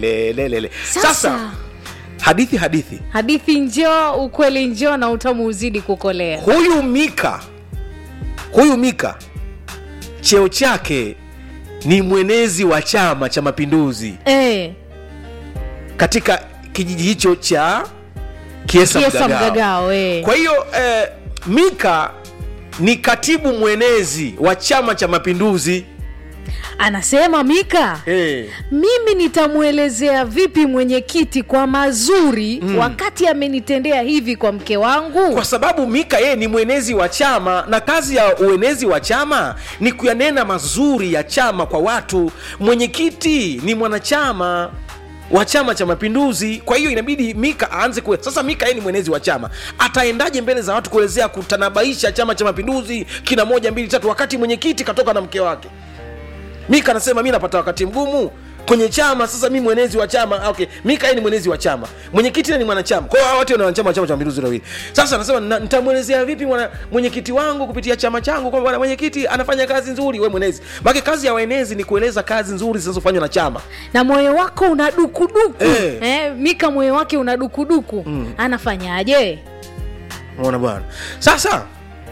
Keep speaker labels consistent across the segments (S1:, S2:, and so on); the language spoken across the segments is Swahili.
S1: lelelelele
S2: Sasa.
S1: sasa hadithi hadithi
S2: hadithi njoo ukweli njoo na utamu uzidi kukolea
S1: huyu mika huyu mika cheo chake ni mwenezi wa chama cha mapinduzi
S2: eh,
S1: katika kijiji hicho cha kiesa,
S2: kiesa
S1: mgagao,
S2: mgagao eh.
S1: kwa hiyo eh, mika ni katibu mwenezi wa chama cha mapinduzi
S2: anasema mika
S1: eh.
S2: mimi nitamwelezea vipi mwenyekiti kwa mazuri mm. wakati amenitendea hivi kwa mke wangu
S1: kwa sababu mika yeye ni mwenezi wa chama na kazi ya uenezi wa chama ni kuyanena mazuri ya chama kwa watu mwenyekiti ni mwanachama wa chama cha mapinduzi kwa hiyo inabidi mika aanze kue sasa mika yeye ni mwenezi wa chama ataendaje mbele za watu kuelezea kutanabaisha chama cha mapinduzi kina moja mbili tatu wakati mwenyekiti katoka na mke wake mika anasema mi napata wakati mgumu kwenye chama sasa mi mwenezi wa chama ah, okay mika yeye ni mwenezi wa chama mwenyekiti naye ni mwanachama kwa hiyo hawa wote ni wanachama wa chama cha mapinduzi wawili sasa anasema "Na- nitamwelezea vipi mwana mwenyekiti wangu kupitia chama changu kwamba bwana mwenyekiti anafanya kazi nzuri we mwenezi maake kazi ya waenezi ni kueleza kazi nzuri zinazofanywa na chama
S2: na moyo wako una dukuduku
S1: Eh.
S2: eh, mika moyo wake una dukuduku mm. anafanyaje
S1: unaona bwana sasa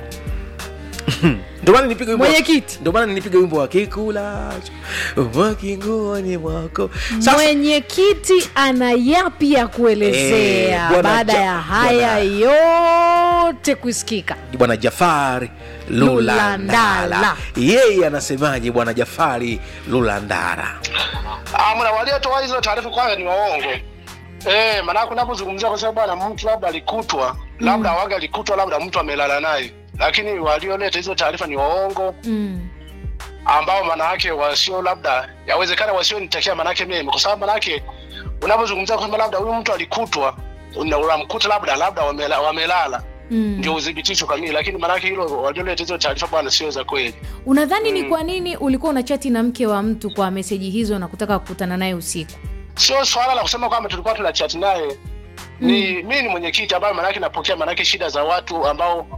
S1: ndio maana nipige wimbo wa-
S2: Mwenyekiti.
S1: ndio maana nipige wimbo wa kikulacho mwakingoni mwako sasa
S2: mwenyekiti ana yapi ya kuelezea
S1: Eh, bwana
S2: baada
S1: Ja-
S2: ya haya yote kusikika
S1: bwana jafari lulandala
S2: Lulandala.
S1: yeye anasemaje bwana jafari lulandara
S3: Ah, mna waliotoa hizo taarifa kwanza ni waongo. Eh, maana kunapozungumzia kwa sababu bwana mtu labda alikutwa, labda waga alikutwa, labda mtu amelala naye. Lakini walioleta hizo taarifa ni waongo
S2: mm.
S3: ambao maana yake wasio labda yawezekana wasio nitakia maana yake mimi kwa sababu maana yake unapozungumzia kwamba labda huyu mtu alikutwa una- unamkuta labda labda wamela, wamelala
S2: Mm.
S3: ndio udhibitisho kamili, lakini maana yake hilo walioleta hizo taarifa bwana sio za kweli.
S2: unadhani ni kwa nini ulikuwa unachati na mke wa mtu kwa meseji hizo na kutaka kukutana naye usiku
S3: sio swala la kusema kwamba tulikuwa tuna chat naye ni mimi ni mwenyekiti ambaye manake napokea manake shida za watu ambao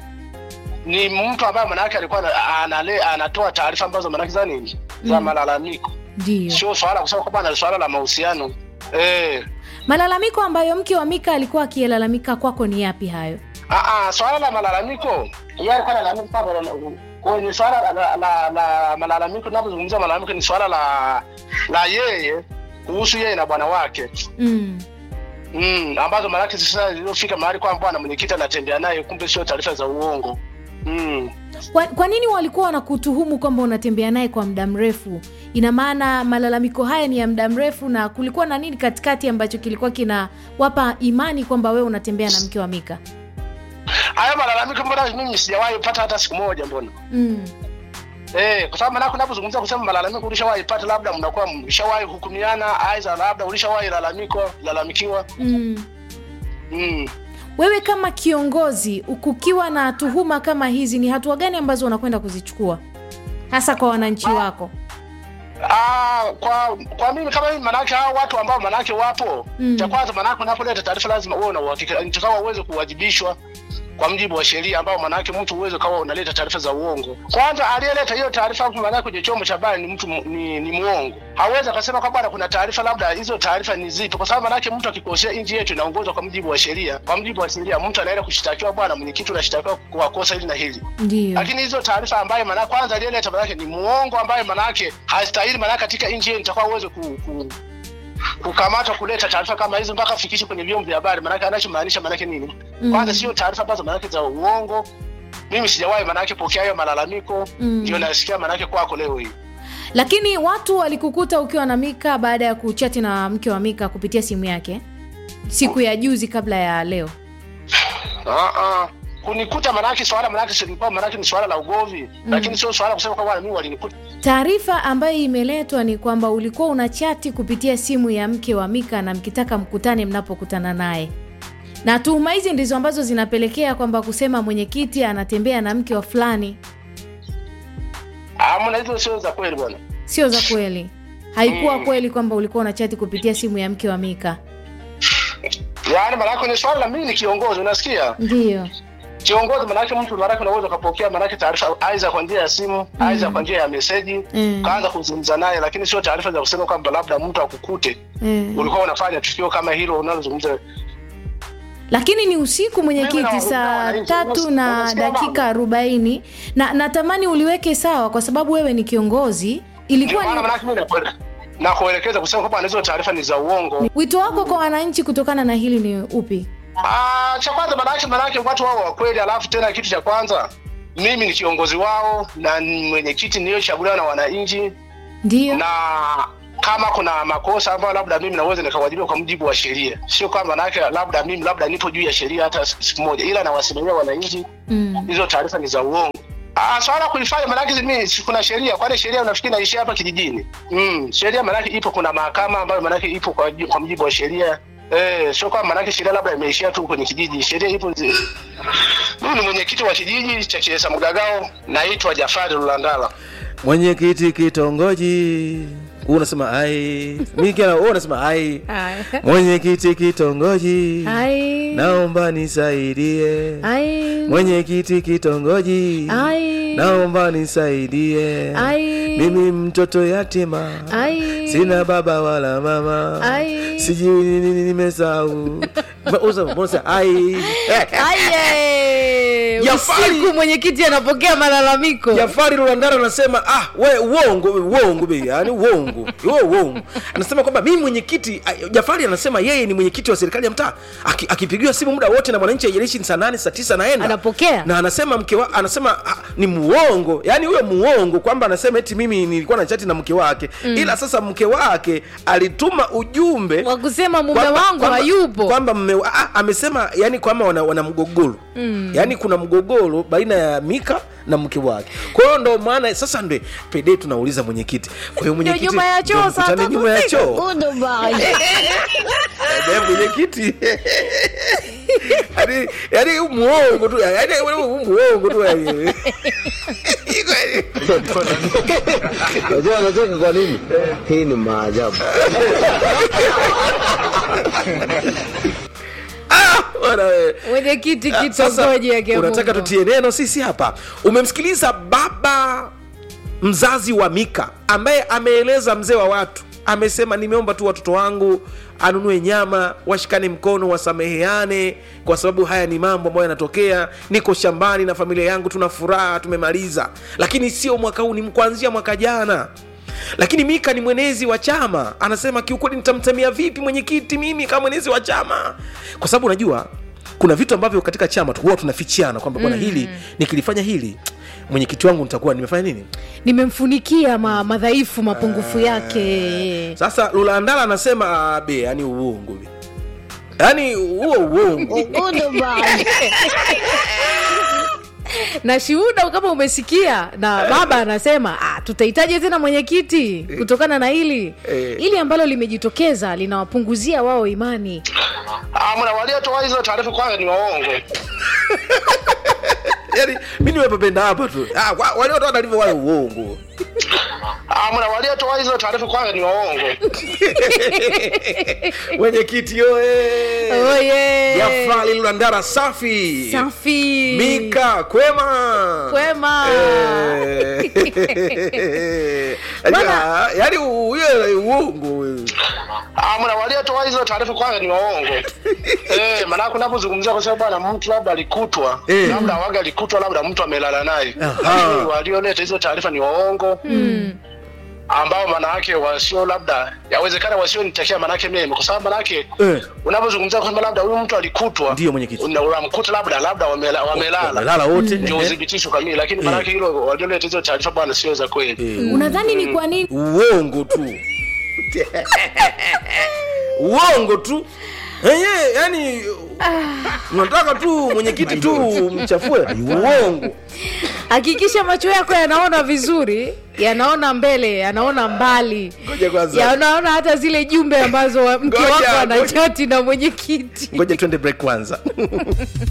S3: ni mtu ambaye manake alikuwa ana- anale, anatoa taarifa ambazo manake za nini za
S2: Mm.
S3: malalamiko
S2: ndio
S3: sio swala la kusema kwamba na swala la mahusiano eh
S2: malalamiko ambayo mke wa mika alikuwa akilalamika kwako ni yapi hayo
S3: ah ah swala la malalamiko yeye alikuwa analalamika kwamba kwenye swala la, la, la, la malalamiko tunapozungumzia malalamiko ni swala la la yeye kuhusu yeye na bwana wake
S2: mm.
S3: mm, ambazo maanake sasa zilizofika mahali kwamba bwana mwenyekiti anatembea naye, kumbe sio taarifa za uongo mm.
S2: kwa, kwa nini walikuwa wanakutuhumu kwamba unatembea naye kwa muda mrefu ina maana malalamiko haya ni ya muda mrefu na kulikuwa na nini katikati ambacho kilikuwa kinawapa imani kwamba wewe unatembea na mke wa mika
S3: Haya malalamiko mbona mimi sijawahi pata hata siku moja mbona?
S2: mm.
S3: Eh, kwa sababu maanake unapozungumzia kusema malalamiko ulishawahi pata, labda mnakuwa mlishawahi hukumiana, aidha labda ulishawahi lalamiko lalamikiwa
S2: Mm.
S3: mm.
S2: wewe kama kiongozi kukiwa na tuhuma kama hizi ni hatua gani ambazo unakwenda kuzichukua hasa kwa wananchi wako
S3: Ah, kwa kwa mimi kama mimi manake hao watu ambao manake wapo
S2: Mm.
S3: cha kwanza manake unapoleta taarifa lazima uwe na uhakika nitakawa uweze kuwajibishwa kwa mjibu wa sheria ambao manake mtu uweze kawa unaleta taarifa za uongo. Kwanza aliyeleta hiyo taarifa hapo manake kwenye chombo cha habari ni mtu mu- ni, ni muongo. Hawezi akasema kwamba bwana kuna taarifa labda hizo taarifa ni zipi kwa sababu manake mtu akikosea nchi yetu inaongozwa kwa mjibu wa sheria. Kwa mjibu wa sheria mtu anaenda kushtakiwa bwana mwenyekiti unashtakiwa kwa kosa hili na hili
S2: ndio
S3: lakini hizo taarifa ambayo maana kwanza aliyeleta manake ni muongo ambaye manake hastahili manake katika nchi yetu itakuwa uweze ku, ku, kukamatwa kuleta taarifa kama hizo mpaka afikishe kwenye vyombo vya habari manake anachomaanisha manake nini
S2: Mm.
S3: kwanza sio taarifa ambazo manake za uongo mimi sijawahi manake pokea hayo malalamiko
S2: Mm.
S3: ndio nasikia manake kwako leo hii
S2: lakini watu walikukuta ukiwa na mika baada ya kuchati na mke wa mika kupitia simu yake siku ya juzi kabla ya leo
S3: ah ah kunikuta manake swala manake silikuwa manake ni swala la ugovi lakini sio swala kusema kwamba mimi walinikuta
S2: taarifa ambayo imeletwa ni kwamba ulikuwa una chati kupitia simu ya mke wa mika na mkitaka mkutane mnapokutana naye na tuhuma hizi ndizo ambazo zinapelekea kwamba kusema mwenyekiti anatembea na mke wa fulani
S3: ah mna hizo sio za kweli bwana
S2: sio za kweli haikuwa
S3: Mm.
S2: kweli kwamba ulikuwa una chati kupitia simu ya mke wa mika
S3: yaani manake ni swala la mimi ni kiongozi unasikia
S2: ndiyo
S3: kiongozi manake mtu manake unaweza ukapokea manake taarifa aidha kwa njia ya simu aidha kwa njia ya meseji
S2: Mm.
S3: kaanza kuzungumza naye lakini sio taarifa za kusema kwamba labda mtu akukute
S2: Mm.
S3: ulikuwa unafanya tukio kama hilo unalozungumza
S2: lakini ni usiku mwenyekiti
S3: Mimi na-
S2: saa
S3: na-
S2: tatu na
S3: unasikia
S2: dakika arobaini na natamani uliweke sawa kwa sababu wewe ni kiongozi
S3: ndio
S2: ilikuwa
S3: maana
S2: ni
S3: manake mimi nakuele- na kuelekeza kusema kwamba hizo taarifa ni za uongo
S2: wito wako kwa wananchi kutokana na hili ni upi
S3: Ah, cha kwanza manake manake watu wao wa kweli alafu tena kitu cha kwanza mimi ni kiongozi wao na ni mwenyekiti niliyochaguliwa na wananchi
S2: ndio
S3: na kama kuna makosa ambayo labda mimi naweza nikawajibika kwa mujibu wa sheria, sio kwamba manake labda mimi labda nipo juu ya sheria hata siku moja, ila nawasimamia wananchi.
S2: mm.
S3: Hizo taarifa ni za uongo. Ah, swala kuifanya manake mimi si kuna sheria, kwani sheria unafikiri naishia hapa kijijini? Mm, sheria manake ipo, kuna mahakama ambayo manake ipo kwa, kwa mujibu wa sheria. Eh, sio kwamba manake sheria labda imeishia tu kwenye kijiji, sheria ipo. zi- Mimi ni mwenyekiti wa kijiji cha Kiesa Mgagao, naitwa Jafari Lulandala.
S1: mwenyekiti kitongoji huu unasema ai mi kila wewe unasema ai mwenyekiti kitongoji
S2: Ai.
S1: naomba nisaidie
S2: Ai.
S1: mwenyekiti kitongoji
S2: Ai.
S1: naomba nisaidie
S2: Ai.
S1: mimi mtoto yatima
S2: Ai.
S1: sina baba wala mama
S2: Ai.
S1: sijui nini nini nimesahau Ma- usa- mbona ai
S2: Aye.
S1: Jafari-
S2: usiku mwenyekiti anapokea malalamiko
S1: jafari rulandara anasema ah we uongo we, uongo be yani uongo we uongo anasema kwamba mimi mwenyekiti ah, jafari anasema yeye ni mwenyekiti wa serikali ya mtaa Aki- akipigiwa simu muda wote na mwananchi aijalishi ni saa nane saa tisa naenda
S2: Anapokea.
S1: na anasema mke wa, anasema ah, ni muongo yani huyo muongo kwamba anasema eti mimi nilikuwa na chati na mke wake mm. ila sasa mke wake alituma ujumbe
S2: wa kusema mume
S1: kwamba-
S2: wangu
S1: kwamba-
S2: hayupo
S1: kwamba mme wa- ah, amesema yani kwamba wana, wana mgogoro mm. yani kuna mgogoro baina ya mika na mke wake kwa hiyo ndo maana sasa ndo pede tunauliza mwenyekiti kwa hiyo mwenyekiti
S2: nyuma ya choo
S1: ndo
S2: saa
S1: mkutane
S2: tatu
S1: nyuma ya
S2: usiku.
S1: choo Eh, mwenyekiti yani yani huu muongo tu yani huu muongo tu yani.
S4: Unajua anacheka kwa nini? Hii ni maajabu.
S1: Ah, bwana wewe.
S2: mwenyekiti
S1: Ah, sasa,
S2: kitongoji ya
S1: unataka
S2: Kiamungo.
S1: tutie neno sisi hapa umemsikiliza baba mzazi wa mika ambaye ameeleza mzee wa watu amesema nimeomba tu watoto wangu anunue nyama washikane mkono wasameheane kwa sababu haya ni mambo ambayo yanatokea niko shambani na familia yangu tuna furaha tumemaliza lakini sio mwaka huu ni kuanzia mwaka jana lakini mika ni mwenezi wa chama anasema kiukweli nitamtamia vipi mwenyekiti mimi kama mwenezi wa chama kwa sababu unajua kuna vitu ambavyo katika chama tu huwa tunafichiana kwamba bwana hili nikilifanya hili mwenyekiti wangu nitakuwa nimefanya nini
S2: nimemfunikia ma, madhaifu mapungufu yake
S1: sasa lulandala anasema "Ah, be yani uongo be yaani huo uongo
S2: na shuhuda kama umesikia na baba anasema ah, tutahitaji tena mwenyekiti kutokana na hili
S1: Eh.
S2: hili ambalo limejitokeza linawapunguzia wao imani
S3: Ah, mna waliotoa hizo taarifa kwanza ni waongo.
S1: yaani mi nimepapenda hapa tu Ah, wa- waliotoa taarifa wale uongo
S3: Ah, mna waliotoa hizo taarifa kwanza ni waongo.
S1: mwenyekiti oye
S2: oye
S1: jafali lulandara safi
S2: safi
S1: mika kwema
S2: kwema
S1: Eh. Najua, yaani huyo uongo huyo.
S3: Ah, mna waliotoa hizo taarifa kwanza ni waongo. eh, maana unapozungumzia kwa sababu bwana mtu labda alikutwa,
S1: Eh.
S3: labda waga alikutwa labda mtu amelala naye.
S1: Aha.
S3: Lakini Walioleta hizo taarifa ni waongo. ambao manake wasio labda yawezekana wasionitakia manake mimi kwa sababu manake
S1: Eh.
S3: unapozungumzia kwamba labda huyu mtu alikutwa
S1: Ndiyo, mwenyekiti.
S3: una- unamkuta labda labda wamela- wamelala
S1: wamelala wote
S3: ndio
S1: Ehe.
S3: udhibitisho kamili lakini manake hilo walioleta hizo taarifa bwana sio za kweli
S2: unadhani ni kwa nini
S1: uongo tu uongo tu enye yani unataka tu mwenyekiti tu mchafue uongo
S2: hakikisha macho yako yanaona vizuri yanaona mbele yanaona mbali
S1: Ngoja kwanza.
S2: yanaona hata zile jumbe ambazo wa- mke
S1: Ngoja,
S2: wako
S1: ngoja.
S2: anachati na mwenyekiti
S1: ngoja twende break kwanza